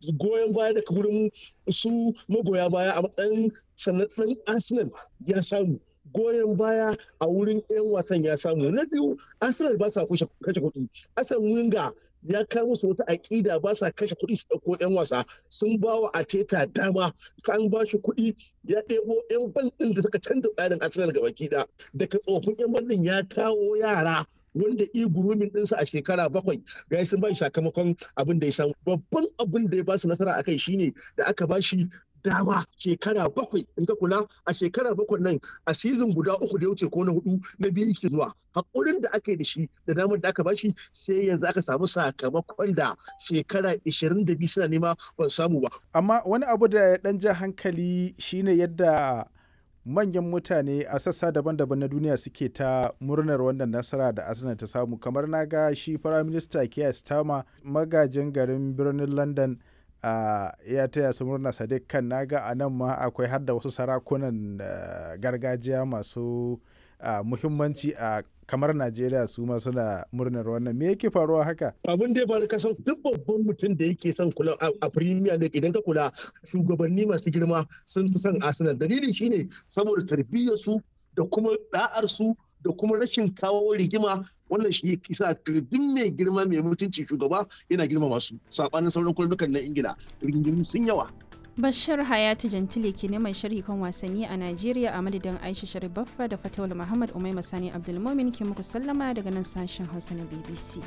goyon baya daga wurin su magoya baya a matsayin sanatsan arsenal ya samu goyon baya a wurin 'yan wasan ya samu na biyu arsenal ba sa kashe kuɗi asan winga ya kai musu wata aƙida ba sa kashe kuɗi su ɗauko 'yan wasa sun ba wa ateta dama kan ba shi kuɗi ya ɗebo 'yan ban ɗin da suka canza tsarin arsenal gaba ɗaya daga tsofin 'yan ban ɗin ya kawo yara wanda i gurumin ɗinsa a shekara bakwai ga sun ba shi sakamakon abin da ya samu babban abin da ya ba su nasara a kai shine da aka ba shi dama shekara bakwai in ka kula a shekara bakwai nan a sizin guda uku da ya wuce ko na hudu na biyu yake zuwa hakurin da aka yi da shi da damar da aka bashi sai yanzu aka samu sakamakon da shekara 22 suna nema ban samu ba amma wani abu da ya dan ja hankali shine yadda manyan mutane a sassa daban-daban na duniya suke ta murnar wannan nasara da arsenal ta samu kamar na ga shi firaminista keir starmer magajin garin birnin london Uh, ya taya su murna sadiq kan naga a nan ma akwai har da wasu sarakunan uh, gargajiya masu uh, muhimmanci a kamar najeriya su ma suna murnar wannan me yake faruwa haka abin da ya faru kasan duk babban mutum da yake son kula a premier league idan ka kula shugabanni masu girma sun fi son arsenal dalili shine saboda tarbiyyar su da kuma da'ar su da kuma rashin kawo rigima wannan shi kisa duk mai girma mai mutunci shugaba yana girma masu sabanin sauran kullukan na ingila rigingimu sun yawa Bashir Hayatu Jantile ke neman sharhi kan wasanni a Najeriya a madadin Aisha Sharif Baffa da Fatawul Muhammad Umaima Sani Abdulmumin ke muku sallama daga nan sashen Hausa na BBC.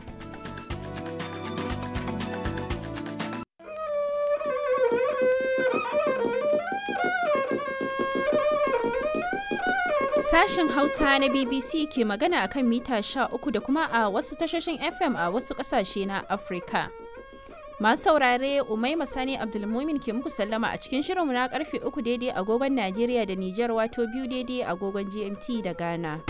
Sashen Hausa na BBC ke magana akan mita 13 da kuma a wasu tashoshin FM a wasu kasashe na Afirka. Masu saurare Umaima Sani Abdulmumin ke muku sallama a cikin shirinmu na karfe 3 daidai agogon Najeriya da Nijar wato biyu daidai agogon GMT da Ghana.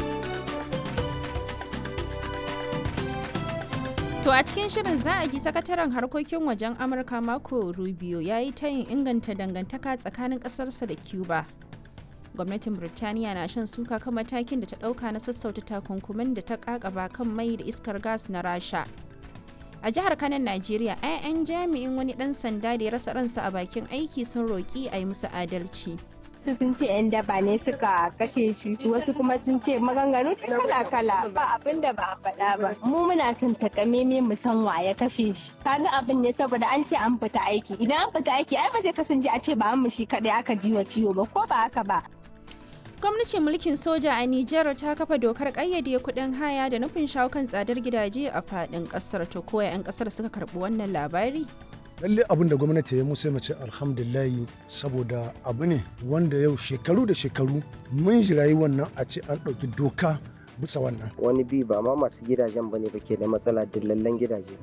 To a cikin shirin za a ji sakataren harkokin wajen Amurka Marco Rubio ya yi tayin inganta dangantaka tsakanin ƙasarsa da Cuba. gwamnatin birtaniya na shan suka kan matakin da ta dauka na sassauta takunkumin da ta kakaba kan mai da iskar gas na rasha a jihar kanan najeriya 'ya'yan jami'in wani dan sanda da ya rasa ransa a bakin aiki sun roƙi a yi musu adalci sun ce 'yan daba ne suka kashe shi wasu kuma sun ce maganganu kala-kala ba abin da ba a faɗa ba mu muna son takameme mu san wa ya kashe shi kaga abin ne saboda an ce an fita aiki idan an fita aiki ai ba sai kasance a ce ba mu shi kadai aka ji wa ciwo ba ko ba haka ba gwamnatin mulkin soja a Nijar ta kafa dokar ƙayyade kuɗin haya da nufin shawo kan tsadar gidaje a faɗin ƙasar to koya 'yan ƙasar suka karɓi wannan labari lalle abin da gwamnati ya musu mace alhamdulillahi saboda abu ne wanda yau shekaru da shekaru mun jirayi wannan a ce an ɗauki doka bisa wannan wani bi ba ma masu gidajen ba ne ba ke da matsala dillallen gidaje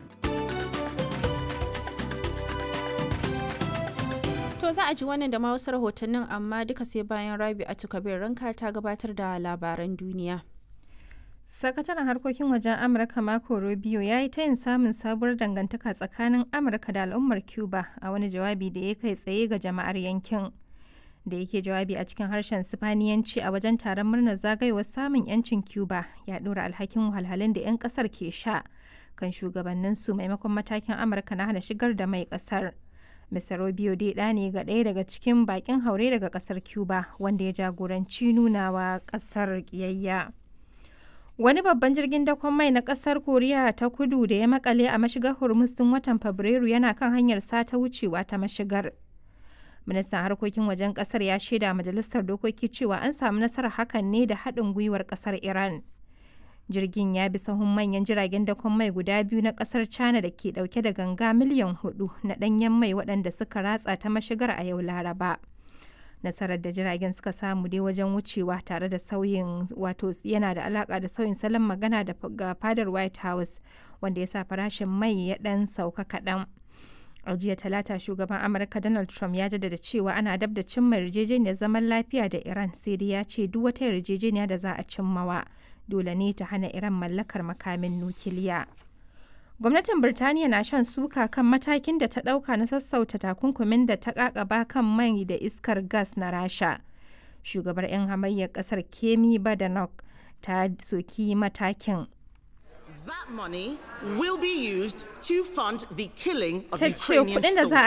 To za a ji wannan da ma wasu rahotannin amma duka sai bayan Rabi Kabir ranka ta gabatar da labaran duniya. Sakataren harkokin wajen Amurka Marco Rubio ya yi tayin samun sabuwar dangantaka tsakanin Amurka da al'ummar Cuba a wani jawabi da ya kai tsaye ga jama'ar yankin. Da yake jawabi a cikin harshen Sifaniyanci a wajen taron murnar zagayowar samun 'yancin Cuba ya ɗora alhakin wahalhalun da 'yan ƙasar ke sha kan shugabanninsu maimakon matakin Amurka na hana shigar da mai ƙasar. Mr. Rubio dai ɗa ne ga ɗaya daga cikin bakin haure daga ƙasar Cuba wanda ya jagoranci nunawa ƙasar ƙiyayya. Wani babban jirgin dakon mai na ƙasar Koriya ta kudu da ya makale a mashigar Hormuz tun watan Fabrairu yana kan hanyar sata wucewa ta mashigar. Ministan harkokin wajen ƙasar ya shaida majalisar dokoki cewa an samu nasarar hakan ne da haɗin gwiwar ƙasar Iran. jirgin ya bi sahun manyan jiragen dakon mai guda biyu na kasar china da ke dauke da ganga miliyan hudu na danyen mai waɗanda suka ratsa ta mashigar a yau laraba nasarar da jiragen suka samu dai wajen wucewa tare da sauyin wato yana da alaka da sauyin salon magana da ga fadar white house wanda ya sa farashin mai ya dan sauka kaɗan a jiya talata shugaban amurka donald trump ya jaddada cewa ana dab da cimma yarjejeniyar zaman lafiya da iran sai dai ya ce duk wata yarjejeniya da za a cimmawa dole ne ta hana Iran mallakar makamin nukiliya. Gwamnatin Birtaniya na shan suka kan matakin da ta ɗauka na sassauta takunkumin da ta ƙaƙaba kan mai da iskar gas na Rasha. Shugabar 'yan hamayyar ƙasar Kemi Badenoch ta soki matakin. That money will be used to fund the killing of Ta ce Ukrainian kuɗin da za